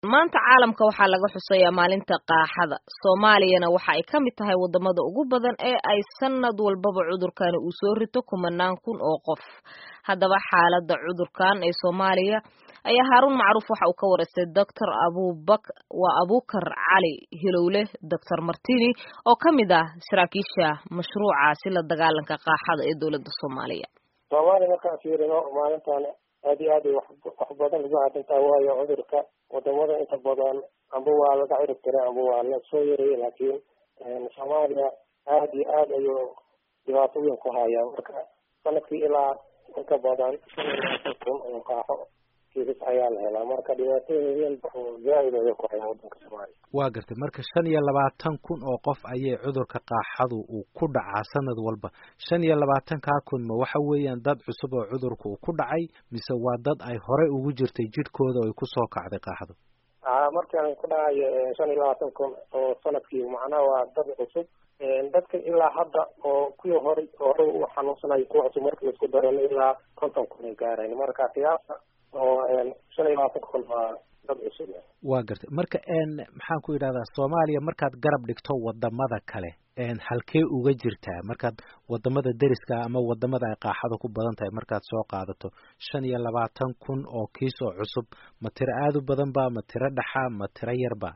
maanta caalamka waxaa laga xuseeyaa maalinta qaaxada soomaaliyana waxa ay ka mid tahay wadamada ugu badan ee ay sanad walbaba cudurkani uu soo rito kumanaan kun oo qof haddaba xaalada cudurkan ee soomaaliya ayaa haaruun macruuf waxa uu ka wareystay doctor abubak waa abukar cali hilowle doctor martini oo ka mid ah saraakiisha mashruucaasi la dagaalanka qaaxada ee dowladda soomaaliya soomaaliya markaan fiirino maalintan aad iyo aad ay wax badan lagu cadintaa waayo cudurka wadamada inta badan amba waa laga cirib tiray amba waa la soo yarayay laakiin soomaaliya aad iyo aad ayuu dhibaato weyn ku hayaa marka sanadkii ilaa inka badan kun oo qaaxo kiisas ayaa la helaa marka dhibaatooyin zaaid ayay ku hayaan wadanka soomaaliya waa gartay marka shan iyo labaatan kun oo qof ayay cudurka qaaxadu uu ku dhacaa sanad walba shan iyo labaatankaa kun ma waxa weeyaan dad cusub oo cudurka uu ku dhacay mise waa dad ay horey ugu jirtay jidhkooda oo ay kusoo kacday qaaxadu markaan ku dhacayo shan iyo labaatan kun oo sanadkii macnaha waa dad cusub dadka ilaa hadda oo kuwii hore hore u xanuunsanayo kuwa cusub markii laisku darano ilaa konton kun ay gaarayn marka qiyaasa oo shan iyo labaatan kun waa dad cusub waa gartay marka maxaan ku yidhahdaa soomaaliya markaad garab dhigto wadamada kale halkee uga jirtaa markaad wadamada deriska ama wadamada ay qaaxada ku badan tahay markaad soo qaadato shan iyo labaatan kun oo kiis oo cusub ma tiro aada u badan ba ma tiro dhaxa ma tiro yarba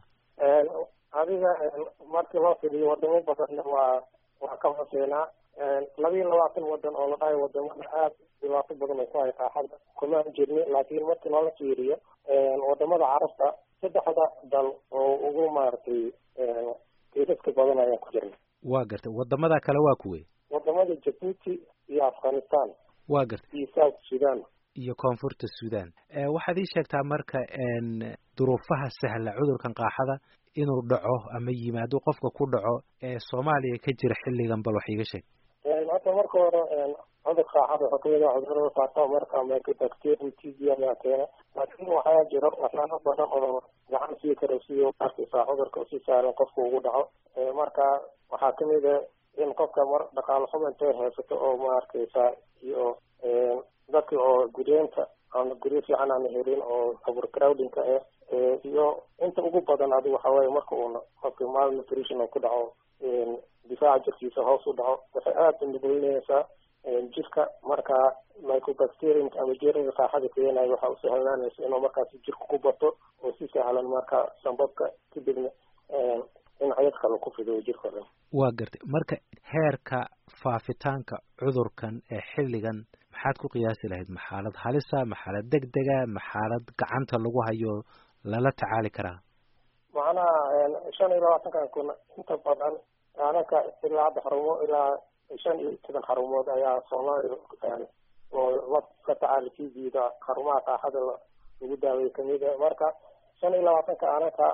adiga markii loo fidiyo wadamo badanna waa waa ka hooseenaa laba iyo labaatan wadan oo la dhahayo wadamada aad dhibaato badan ay ku hay qaaxada kumaan jirni laakiin markii loola fiiriyo wadamada carabta saddexda dal oo ugu maaragtay kiisaska badan ayaan ku jirna waa gartay wadamada kale waa kuwey wadamada jabuuti iyo afghanistan waa gartay iyo south sudan iyo koonfurta sudan waxaad ii sheegtaa marka duruufaha sahla cudurkan qaaxada inuu dhaco ama yimaado qofka ku dhaco ee soomaaliya ka jira xilligan bal wax iiga sheeg hadda marka hore cudur qaaxada wuxuu kamid ah cudurada faafa marka mycobacterium t b ayaa keena laakiin waxaa jiro waxyaalo badan oo gacan sii kara sidii arkaysaa cudurka si saaran qofka ugu dhaco marka waxaa kamid a in qofka mar dhaqaalo xumo intay haysato oo ma arkaysaa iyo dadka oo guryeenta aan guryo fiican aan helin oo overcrowdingka ah iyo inta ugu badan adigu waxa waaye marka uuna qofka malnutrition oo ku dhaco difaaca jirkiisa hoos u dhaco waxay aada u nuglinaysaa jirka marka mycobacteriumka ama jeermiga qaaxada keenayo waxa u sahlananaysa inuu markaas jirka ku bato oo si sahlan marka sambabka kadibna dhinacyad kale ku fido jirka dhan waa gartay marka heerka faafitaanka cudurkan ee xilligan maxaad ku qiyaasi lahayd ma xaalad halisa ma xaalad deg dega ma xaalad gacanta lagu hayo lala tacaali karaa macnaha shan iyo labaatankan kun inta badan anaka ilaa hadda xarumo ilaa shan iyo toban xarumood ayaa soomaaliya oo la ka tacaali t v-da xarumaha qaaxada lagu daaway kamid a marka shan iyo labaatanka anaka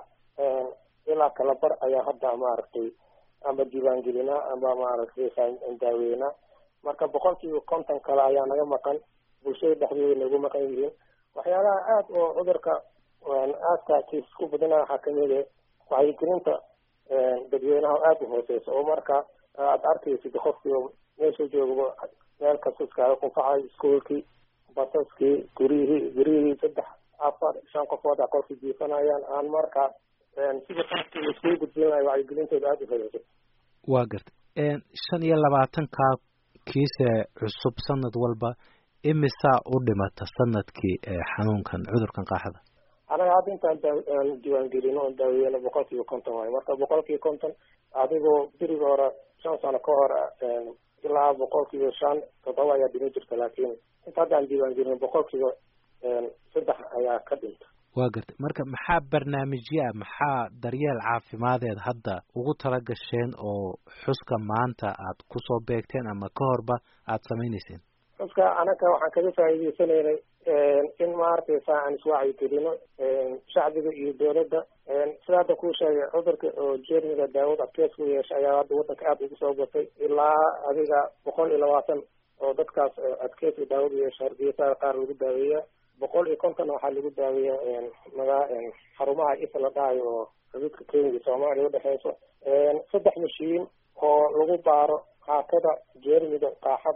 ilaa kala bar ayaa hadda maaragtay ama diiwaangelinaa ama maaragtay daaweynaa marka boqolkiiba konton kale ayaa naga maqan bulshada dhexdeeda nagu maqan yihiin waxyaalaha aada oo cudurka aadka kiis ku badana waxaa kamid a wacyigelinta dadweynaha aada u hooseysa oo marka aada arkaysid qofkii meesha joogaba meel kasta iskaaga qunfacay iskuolkii basaskii guryihii guryihii saddex afar shan qofood a qolkii jiifanayaan aan marka sida qaabkii laiskugu gudbin lahay wacyigelintooda aada u hooseysa waa gartay shan iyo labaatankaa kiise cusub sanad walba imisaa u dhimata sanadkii xanuunkan cudurkan qaaxada anaga hadda intaan diiwaangelino oon daaweyno boqol kiiba konton waayo marka boqol kiiba konton adigoo beriga hore shan sano ka hor ilaa boqol kiiba shan toddoba ayaa dhima jirta laakiin inta hadda aan diiwaangelino boqol kiiba saddex ayaa ka dhinta waa gartay marka maxaa barnaamijyaa maxaa daryeel caafimadeed hadda ugu tala gasheen oo xuska maanta aad kusoo beegteen ama ka horba aada samayneyseen xuska anaga waxaan kaga faa'iideysanaynay in maaragtaysa aan iswacyigelino shacbiga iyo dowladda sida hadda kuu sheegay cudurka oo jeermiga daawad adkeys ku yeesha ayaa hadda waddanka aada ugu soo batay ilaa adiga boqol iyo labaatan oo dadkaas adkeyska daawad yeesha hargeysaha qaar lagu daaweeya boqol iyo kontonna waxaa lagu daaweeya magaa xarumaha isa la dhahayo oo xuduudka kenya iyo soomaaliya udhexeyso saddex mashiin oo lagu baaro qaakada jeermiga qaaxada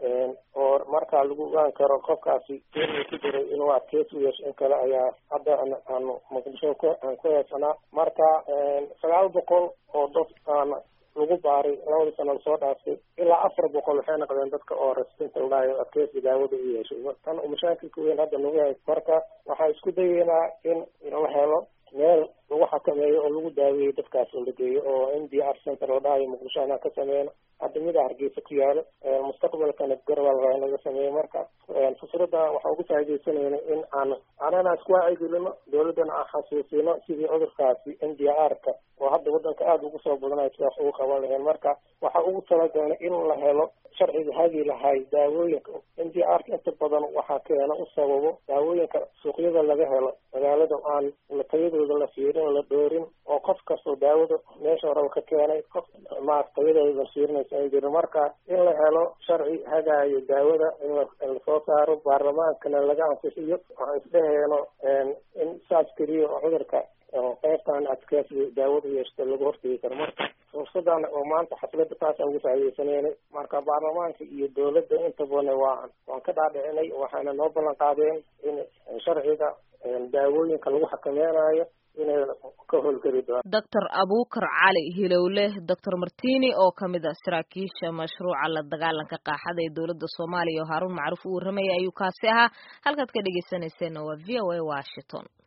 oo markaa lagu ogaan karo qofkaasi geeriga ku jiray inuu adkeysi u yeesho in kale ayaa hadda aanu muqdisho aan ku heesanaa marka sagaal boqol oo dad aan lagu baaray labadii sano lasoo dhaaftay ilaa afar boqol waxay noqdeen dadka oo resistant ladhahayo adkeysi daawada u yeeshay tan mashaakilka weyn hadda nagu hay marka waxaa isku dayeynaa in la helo meel lagu xakameeyo oo lagu daaweeyo dadkaas oo la geeyo oo n d r center oo dhahayo muqdisho anaa ka sameyno hadda mida hargeysa ku yaalo mustaqbalkana garabal waa in laga sameeyo marka fusrada waxaa ugu faaidaysanayna in aan anana isku wacyigelino dawladdana aan xasuusino sidii cudurkaasi n d r ka oo hadda wadanka aada ugu soo badanayo sidaas ugu qaban laheen marka waxaa ugu talagalnay in la helo sharciga hagi lahay daawooyinka n d r ka inta badan waxaa keena u sababo daawooyinka suuqyada laga helo magaalada aan tayadooda la fiirin la dhoorin oo qof kastoo daawada meesha horeba ka keenay qof ma tayadooda la fiirinaysa an jirin marka in la helo sharci hagaayo daawada in lasoo saaro baarlamaankana laga ansixiyo waxaan isdheheeno in saas keliya oo cudurka qaybtan adkeysiga daawada yeeshta lagu hortegi karo marka fursadan oo maanta xafladda taasaan ugu faaidaysaneynay marka baarlamaanka iyo dawladda inta badan waa waan ka dhaadhicinay waxaana noo ballan qaadeen in sharciga daawooyinka lagu xakameynayo inay ka howlgeli doonaan doctor abukar cali hilowle doctor martini oo kamid ah saraakiisha mashruuca la dagaalanka qaaxada ee dowladda soomaaliya oo haaruun macruuf u warramaya ayuu kaasi ahaa halkaad ka dhegeysaneyseenna waa v o a washington